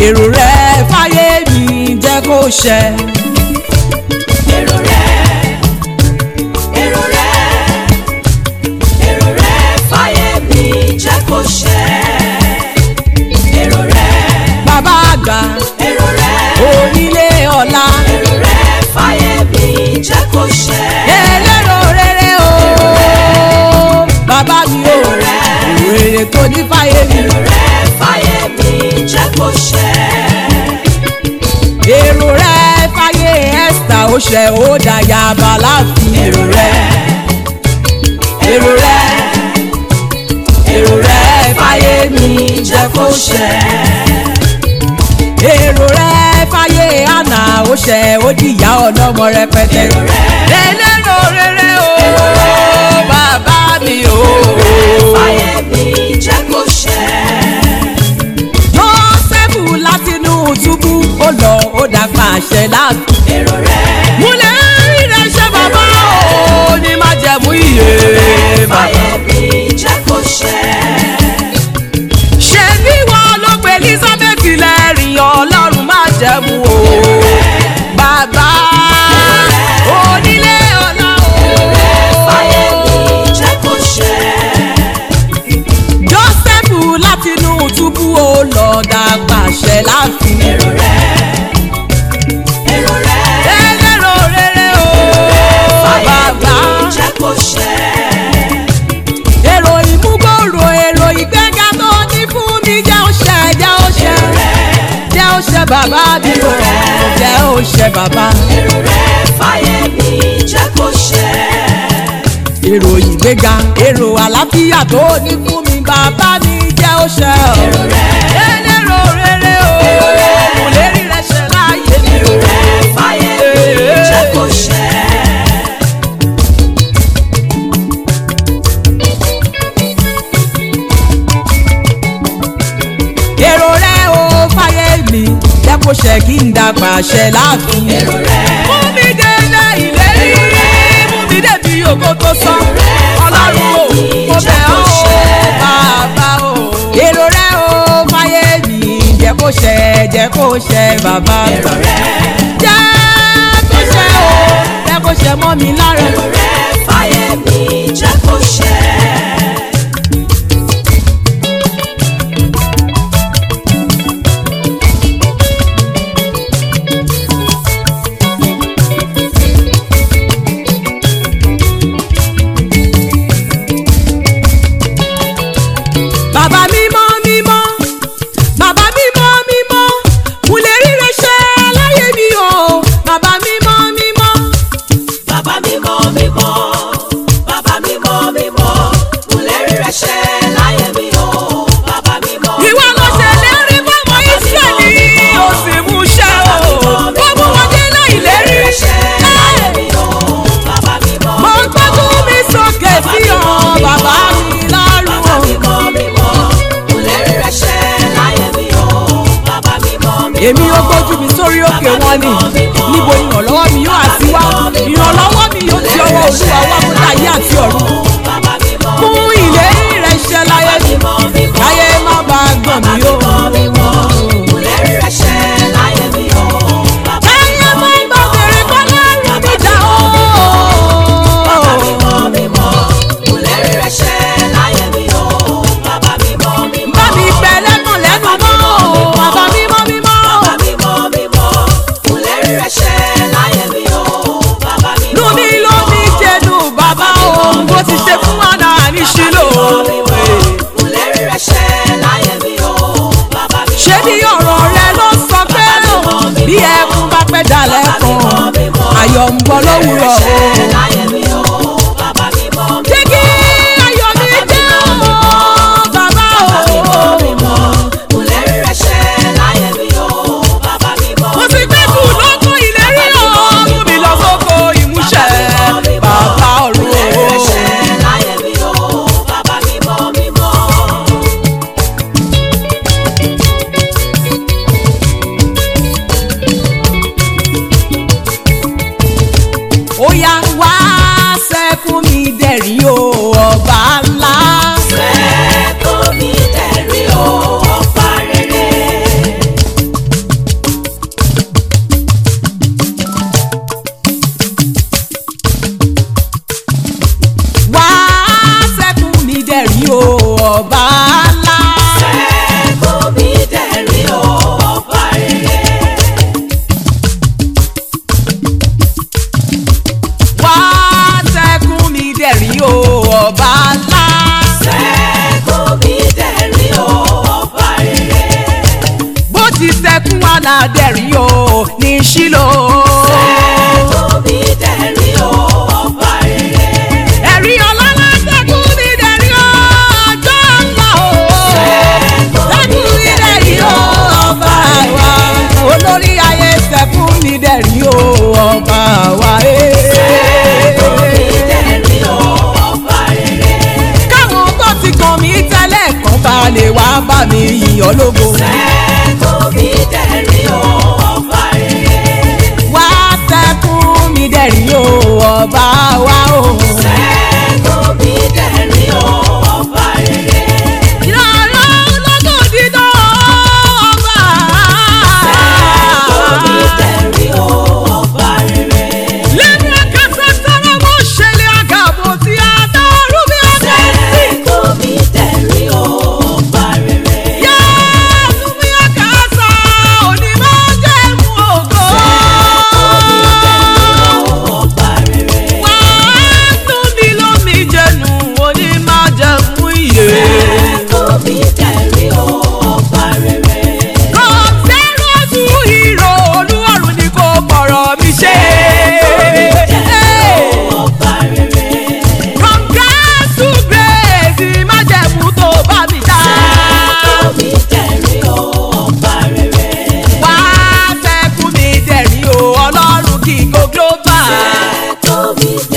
èrò rẹ fáyé mi jẹ́ kó ṣẹ. èrò rẹ èrò rẹ èrò rẹ fáyé mi jẹ́ kó ṣẹ. èrò rẹ bàbá àgbà èrò rẹ onílé ọ̀la èrò rẹ fáyé mi jẹ́ kó ṣẹ. ẹlẹ́rọ rere o bàbá mi o Èrò rẹ. èrò rere tó ní fáyé mi èrò rẹ fáyé mi jẹ́ kó ṣẹ. èrò rẹ fáyé Esther ó ṣẹ ó dàyà bàláfin èrò rẹ èrò rẹ èrò rẹ fáyé mi jẹ́ kó ṣẹ èrò rẹ fáyé àná ó ṣẹ ó dìyà ọlọ́mọ rẹpẹtẹ Èrò rẹ. ẹlẹ́rọ rere o bàbá mi o fáyé mi jẹ́ kó ṣẹ. Jósẹ́fù látinú túbú ó lọ ó dàgbà àṣẹ láàbù. èrò rẹ múlẹ̀ rírẹ̀ ṣe bàbá o ní má jẹ̀mú iye bàbá. fáyé mi jẹ́ kó ṣẹ. ṣé bí wọn ló pe Elizabeth lẹ́rìn ọlọ́run má jẹ̀mú o. bàbá onílé ọ̀la fáyé o. mi jẹ́ kó ṣẹ. Jósẹ́fù látinú túbú ó lọ dàgbà àṣẹ láàfin. èrò rẹ èrò rẹ ẹlẹ́rọ rere o fáyé bàbá. mi jẹ́ kó ṣẹ. èrò ìmúgbòòrò èrò ìgbéga tó ní fún mi jẹ́ òṣè jẹ́ òṣè èrò rẹ jẹ́ òṣè bàbá mi o jẹ́ òṣè bàbá. èrò rẹ fáyé mi jẹ́ kó ṣẹ. èrò ìgbéga èrò àlàáfíà tó ní fún mi bàbá mi jẹ́ òṣè o. èrò rẹ ẹlẹ́rọ rere o mo lè rí rẹ ṣe láàyè mi o. èrò rẹ fáyé mi jẹ́ kó ṣẹ. èrò rẹ o fáyé mi jẹ́ kó ṣe kí n dàgbà ṣẹ láàfin. èrò rẹ mú mi délé ìlérí mú mi débi ògo tó sọ ọlọ́run o mo bẹ̀ ọ́ o bàbá o. èrò rẹ o fáyé mi jẹ́ kó ṣẹ jẹ́ kó ṣẹ bàbá èrò rẹ jẹ́ kó ṣẹ o jẹ́ kó ṣẹ mọ́ mi lára. èrò rẹ fáyé mi jẹ́ kó ṣẹ. bàbá mímọ́ mímọ́ bàbá mímọ́ mímọ́ mo lè rí rẹ ṣe láyé mi o bàbá mímọ́ mímọ́. Bàbá mímọ́ mímọ́, bàbá mímọ́ mímọ́, mo lè rí rẹ ṣẹ láyé mi o. Bàbá mímọ́ ìwọ ló ṣe lérí fọmọ ìsírẹ́lì ó sì mú ṣẹ o ó mú wọn dé láì lérí ṣẹ láyé mi o. Bàbá mímọ́ mo ń gbógun mi sókè sí ọ bàbá mi lọ́rùn bàbá o. mímọ́ mímọ́, mo lè rí rẹ ṣẹ láyé mi o. Bàbá mímọ́ mímọ́. èmi ó gbójú mi sórí òkè wọn ni níbo ìrànlọ́wọ́ mi yóò àti wá ìrànlọ́wọ́ mi yóò ti ọwọ́ olúwa wá fún ayé àti ọ̀run Bàbá mímọ́ mú ìlérí rẹ ṣẹ láyé mi mímọ́ mímọ́. láyé má bàa gbọ̀n mi o. Mímọ́ mímọ́, mo lè rí rẹ ṣẹ láyé mi o. Bàbá Ayé má gbọ́ bèrè kọ́ lọ́rùn mi dá o. Bàbá mímọ́ mímọ́, mo lè rí rẹ ṣẹ láyé mi o. Bàbá mímọ́ mímọ́. Bá mi pẹ̀ lẹ́kùn lẹ́nu mọ́ o. Bàbá mímọ́ mímọ́. Bàbá mímọ́ mímọ́, mo lè rí rẹ ṣẹ láyé mi o. Bàbá mímọ́ Lú mi ló mi jẹnu bàbá o. Bó ti ṣe fún wa náà ní Ṣílò. mo lè rí rẹ ṣẹ láyé mi o. Bàbá mímọ́ Ṣé bí ọ̀rọ̀ rẹ ló sọ pé bí ẹkún bá pẹ́ dalẹ̀ kan? Ayọ̀ ń bọ̀ lówùrọ̀ o. láyé mi o. Bàbá mímọ́ mímọ́. Jẹ́ kí ayọ̀ mi jẹ́ o. Bàbá o. mímọ́, mo lè rí rẹ ṣẹ láyé mi o. Bàbá mímọ́ Mo ti gbé kù lókun ìlérí o. Mú mi lọ sóko ìmúṣẹ. Bàbá ọ̀run lè rí rẹ o. ṣẹ láyé mi o. Bàbá mímọ́ mímọ́. ó yá wá ti sẹ́kún aládẹ́rìn o ní sílò. Sẹ́kùn mi dẹ̀rín o, ọba rere. ẹ̀rí ọlọ́lá sẹ́kún mi dẹ̀rín o ọjọ́ ńlá o. sẹ́kún mi dẹ̀rín o ọba wa. olórí ayé sẹ́kún mi dẹ̀rín o ọba wa. Sẹ́kùn mi dẹ̀rín o, ọba rere. káwọn tó ti kàn mí tẹ́lẹ̀ kan bá lè wá bá mi yìnyín ológo. Sẹ́kùn mi dẹ̀rín o, ọba rere. wá sẹ́kún mi dẹ̀rín o ọba wa o. Sẹ́kùn mi dẹ̀rín o, ọba rere. ìrọ̀lọ́ lọ́gùn dídán ọba. Sẹ́kùn mi dẹ̀rín o, ọba rere. lẹ́nu akásá sára mo ṣẹlẹ̀ àgàbò tí a dọ́rù mi ọ̀sẹ̀ sí. Sẹ́kùn mi dẹ̀rín o, ọba rere. yẹ́nu mi àkàsà òní máa jẹ́ mú ògo. Ọba rere. wá tún mi lómi jẹnu òní máa jẹ́ mú ìyè. Sẹ́kùn mi dẹ̀rín o, ọba rere. kò sẹ́rọ̀sù ìrò olúwarùn ni kò gbọ̀rọ̀ mi ṣe. Ọba rere. From grace to grace, májẹ̀mú tó bá mi dá. Sẹ́kùn mi dẹ̀rín o, ọba rere. Wá sẹ́kún mi dẹ̀rín o, ọlọ́run kì í go global. Sẹ́kùn mi